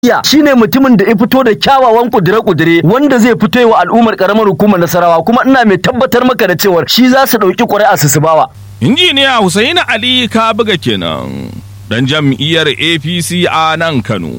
iya shine mutumin da ya fito da kyawawan kudure-kudure wanda zai fito wa al'ummar karamar hukumar Nasarawa kuma ina mai tabbatar maka da cewar shi za su ɗauki ƙuri'a su su bawa. Injiniya Hussein Ali ka buga kenan dan jam'iyyar APC a nan Kano.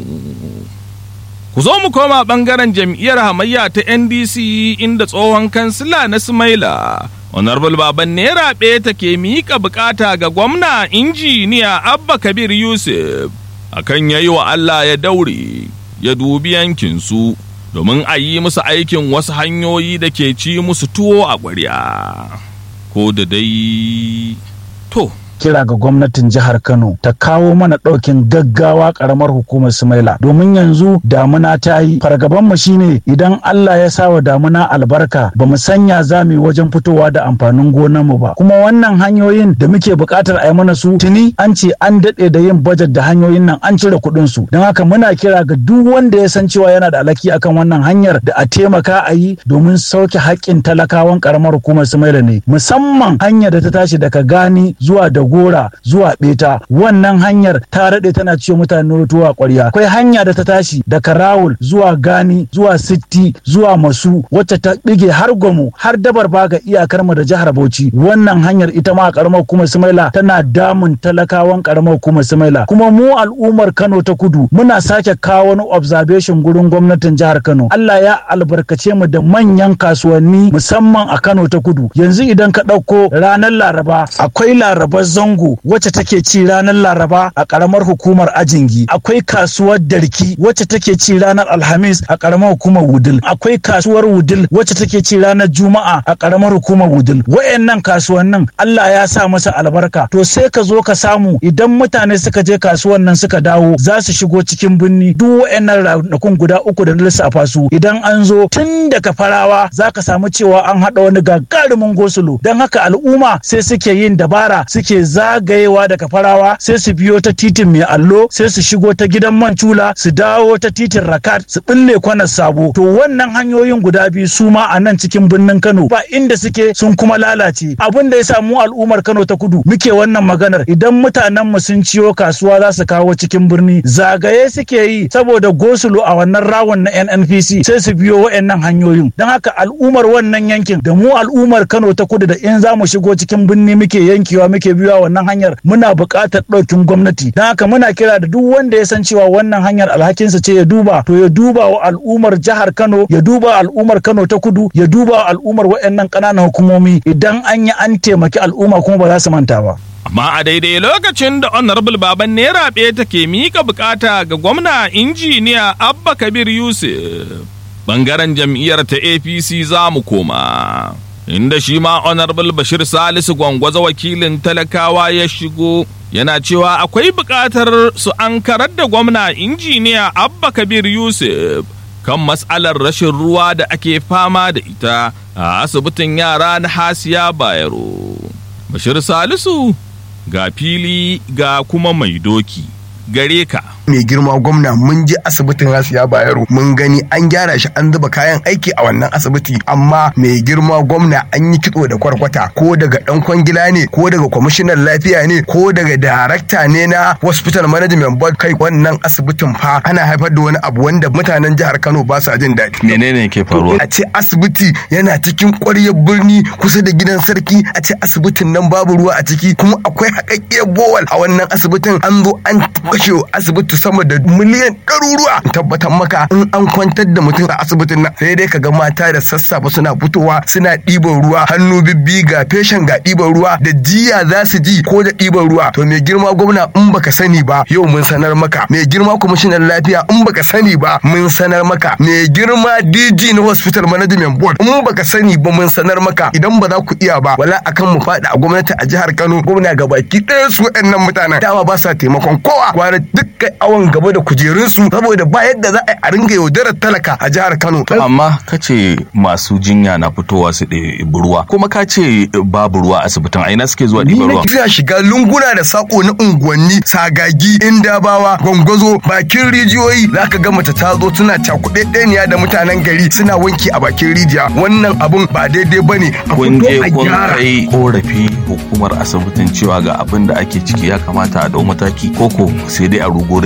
Ku zo mu koma ɓangaren jam'iyyar hamayya ta NDC inda tsohon kansila na Sumaila Honorable Baban Naira ta ke miƙa bukata ga gwamna injiniya Abba Kabir Yusuf akan yayi wa Allah ya daure ya dubi yankinsu domin a yi musu aikin wasu hanyoyi da ke ci musu tuwo a ƙwarya. Ko da dai to. kira ga gwamnatin jihar Kano ta kawo mana ɗaukin gaggawa ƙaramar hukumar Sumaila domin yanzu damuna ta yi fargaban mu shine idan Allah ya sa wa damuna albarka ba mu sanya za mu wajen fitowa da amfanin gonar mu ba kuma wannan hanyoyin da muke buƙatar a yi mana su tuni an ce an daɗe da yin bajet da hanyoyin nan an cire kuɗin su don haka muna kira ga duk wanda ya san cewa yana da alaki akan wannan hanyar da a taimaka a yi domin sauke haƙƙin talakawan ƙaramar hukumar Sumaila ne musamman hanyar da ta tashi daga gani zuwa da gora zuwa beta wannan hanyar ta daɗe tana ciwo mutane tuwa ƙwarya akwai hanya da ta tashi daga rawul zuwa gani zuwa sitti zuwa masu wacce ta ɗige har gomu har dabar baga iyakar mu da jihar bauchi wannan hanyar ita ma a ƙaramar hukumar sumaila tana damun talakawan ƙaramar hukumar sumaila kuma mu al'ummar kano ta kudu muna sake kawo wani observation gurin gwamnatin jihar kano allah ya albarkace mu da manyan kasuwanni musamman a kano ta kudu yanzu idan ka ɗauko ranar laraba akwai larabar zango wacce take ci ranar laraba a karamar hukumar ajingi akwai kasuwar darki wacce take ci ranar alhamis a karamar hukumar wudil akwai kasuwar wudil wacce take ci ranar juma'a a karamar hukumar wudil wayannan kasuwannin Allah ya sa masa albarka to sai ka zo ka samu idan mutane suka je kasuwan nan suka dawo za su shigo cikin birni duk wayannan ranakun guda uku da na lissafa su idan an zo tun daga farawa za ka samu cewa an haɗa wani gagarumin gosulo don haka al'umma sai suke yin dabara suke zagayewa daga farawa sai su biyo ta titin mai allo sai su shigo ta gidan man cula su dawo ta titin rakat su bille kwanar sabo to wannan hanyoyin guda biyu su ma a nan cikin birnin kano ba inda suke sun kuma lalace abin da ya samu al'ummar kano ta kudu muke wannan maganar idan mutanen mu sun ciyo kasuwa za su kawo cikin birni zagaye suke yi saboda gosulo a wannan rawon na nnpc sai su biyo wa'annan hanyoyin don haka al'ummar wannan yankin da mu al'ummar kano ta kudu da in za mu shigo cikin birni muke yankewa muke biyowa wannan hanyar muna buƙatar ɗaukin gwamnati don haka muna kira da duk wanda ya san cewa wannan hanyar alhakinsa ce ya duba to ya duba wa al'ummar jihar Kano ya duba al'ummar Kano ta kudu ya duba wa al'ummar waɗannan ƙananan hukumomi idan an yi an taimaki al'umma kuma ba za su manta ba. Amma a daidai lokacin da Honorable Baban Naira ta ke mika bukata ga gwamna injiniya Abba Kabir Yusuf. Bangaren jam'iyyar ta APC za mu koma. Inda shi ma Honorable Bashir Salisu gwangwaza wakilin talakawa ya shigo yana cewa akwai buƙatar su an karar da gwamna injiniya Abba Kabir Yusuf kan matsalar rashin ruwa da ake fama da ita a asibitin yara na Hasiya Bayero. Bashir Salisu ga fili ga kuma mai doki gare ka. mai girma gwamna mun je asibitin Hasiya Bayero mun gani an gyara shi an zuba kayan aiki a wannan asibiti amma mai girma gwamna an yi kitso da kwarkwata ko daga dan kwangila ne ko daga kwamishinan lafiya ne ko daga darakta ne na hospital management board kai wannan asibitin fa ana haifar da wani abu wanda mutanen jihar Kano ba sa jin daɗi menene ke faruwa a ce asibiti yana cikin ƙwaryar birni kusa da gidan sarki a ce asibitin nan babu ruwa a ciki kuma akwai haƙaƙƙiyar bowal a wannan asibitin an zo an kashe asibiti sama da miliyan ɗaruruwa tabbatar maka in an kwantar da mutum a asibitin nan sai dai kaga mata da sassafe suna fitowa suna ɗiban ruwa hannu bibbi ga feshen ga ɗiban ruwa da jiya za su ji ko da ɗiban ruwa to mai girma gwamna in baka sani ba yau mun sanar maka mai girma kwamishinan lafiya in baka sani ba mun sanar maka mai girma DG na hospital management board in baka sani ba mun sanar maka idan ba za ku iya ba wala akan mu faɗi a gwamnati a jihar Kano gwamna gabaki ɗaya su waɗannan mutanen dama ba sa taimakon kowa kwana dukkan awon gaba da kujerunsu saboda ba yadda za a ringa yaudarar talaka a jihar Kano. amma ka ce masu jinya na fitowa su ɗebi ruwa kuma ka ce babu ruwa asibitin aina suke zuwa Ni ɗiban na ruwa kira shiga lunguna da sako na unguwanni sagagi indabawa gwangwazo bakin rijiyoyi za ka ga mace ta zo tana cakuɗe ɗaniya da mutanen gari suna wanki a bakin rijiya wannan abun ba daidai ba ne a kun fito je a kun gyara. kai korafi hukumar asibitin cewa ga abin da ake ciki ya kamata a dau mataki koko sai dai a rugo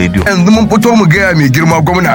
rediyo yanzu mun fito mu gaya mai girma gwamna